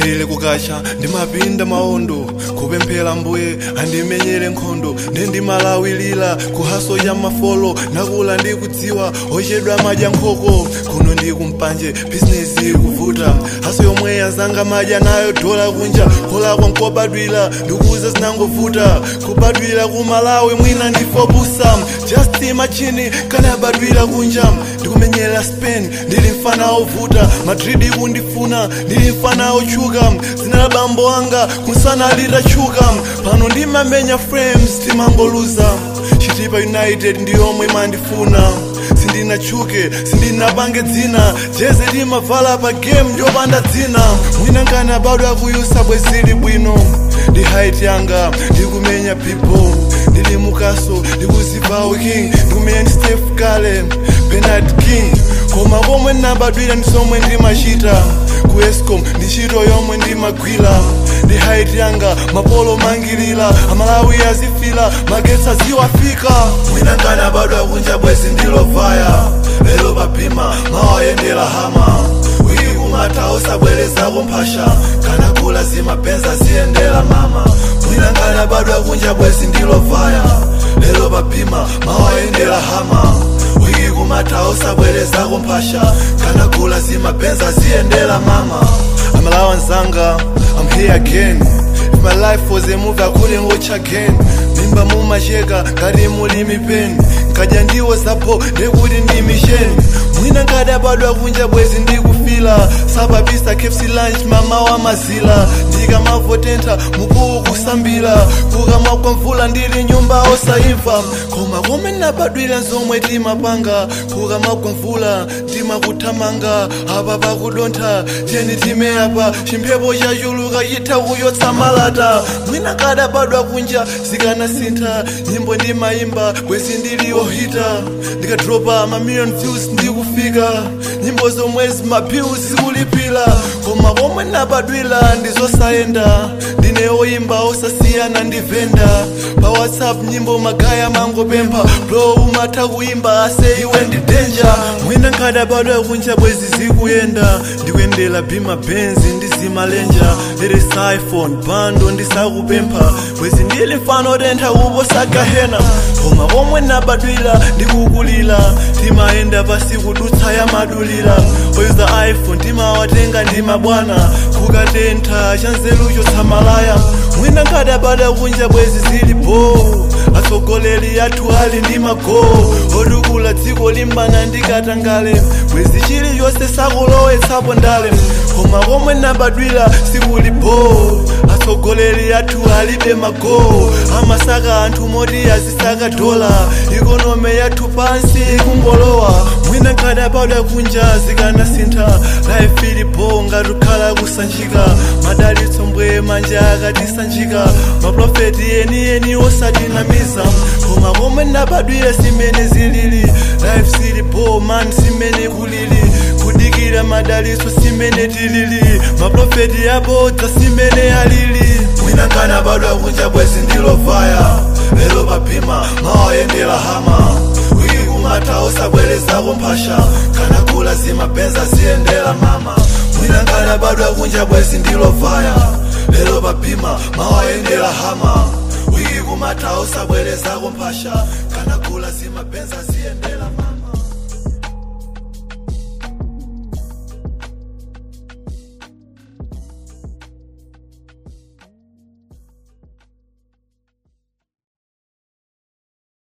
chilili kukacha ndimapinda maondo kupemphera mbuye andimenyere nkhondo nendimalawilira kuhaso ya mafolo nakula ndikudziwa ochedwa madya nkhoko kuno ndi kumpanje bizinesi kuvuta haso yomwe yazanga madya nayo dola kunja kolakwa nkobadwira ndikuuza zinangovuta kubadwira ku malawi mwina ndifobusa just imagine kanabadwira kunja ndikumenyera spain ndili mfana ovuta madrid kundifuna ndili mfana otchuka zina la bambo anga kunsana litachuka pano ndimamenya frames timangoluza chitipa united ndiyomwe mandifuna sindinachuke sindinapange dzina jeze limavala pa game yopanda dzina mwina nkana bado akuyusa bwezili bwino ndi height yanga ndikumenya people ndili mukaso ndikuzipawo king ndikumenya ndi stef kale penat king koma komwe nabadwira ndi somwe ndimachita ku escom ndi ntchito yomwe ndimagwira ndi height yanga mapolo mangilira amalawi azifila magetsi aziwafika mwina nkana bado akunja bwezi ndilovaya lero papima mawayendera hama wiki kumata usabwerezako mphasha kana kula zimapenza ziyendera mama mwina nkana bado akunja bwezi ndilovaya lero papima mawayendera hama wiki kumata usabwerezako mphasha kana kula zimapenza ziyendera mama amalawa nzanga I'm here again If my life was a movie I couldn't watch again mimba mumacheka ngati muli mipeni nkadya ndiwo zapo ndekuti ndi misheni mwina nkadabadwa kunja bwezi ndikufila sapapisa kfc lunch mama wa mazila ndikamavotentha mukuwu kusambira kukamagwa mvula ndili nyumba osayimva koma kome nabadwira zomwe timapanga kukamagwa mvula timakuthamanga apa pakudontha tiyeni time apa chimphepo chachuluka chitha kuyotsa malata mwina kadabadwa kunja zikanasintha nyimbo ndimayimba bwezi ndili ohita ndikadropa mamillion views ndikufika nyimbo zomwe zimapills zikulipira koma komwe nabadwira ndizosayenda ndine oyimba osasiyana ndi venda pa whatsapp nyimbo magaya mangopempha bro umatha kuyimba ase iwe ndi denja mwina nkadabadwa kunja bwezi zikuyenda ndikuyendera bima benzi ndizimalenja lere iphone bando ndisakupempha bwezi ndili mfano otentha kuposa gahena koma komwe nabadwira ndikukulira timayenda pasi kudutsa ya madulira oyuza iphone timawatenga ndi mabwana kukatentha chanzeru chotsamalaya mwina nkadabadwa kunja bwezi zilipo atsogoleri athu ali ndi mago otukula dziko limbana ndikatangale bwezi chiliyonse sakulowetsapo ndale koma komwe nabadwira sikulipo atsogoleri athu alibe mago amasaka anthu moti azisaka dola ikonome yathu pansi ikungolowa mwina nkadabadwa kunja zikanasintha life ilipo ngatukhala kusanjika madalitso mbwe manja akatisanjika maprofeti enieni osatinamiza koma komwe nabadwira simene zilili life silipo man simene kulili kudikira madalitso simene tilili maprofeti abodza simene alili mwina nkanabadwa kunja bwezi ndilovaya lero papima mawayendera hama wiki kumata usabwerezako mphasha kana kula zimapenza ziyendera mama mwina nkanabadwa kunja bwezi ndilovaya lero papima mawayendera hama wiki kumata usabwerezako mphasha kana kula zimapenza ziyendera mama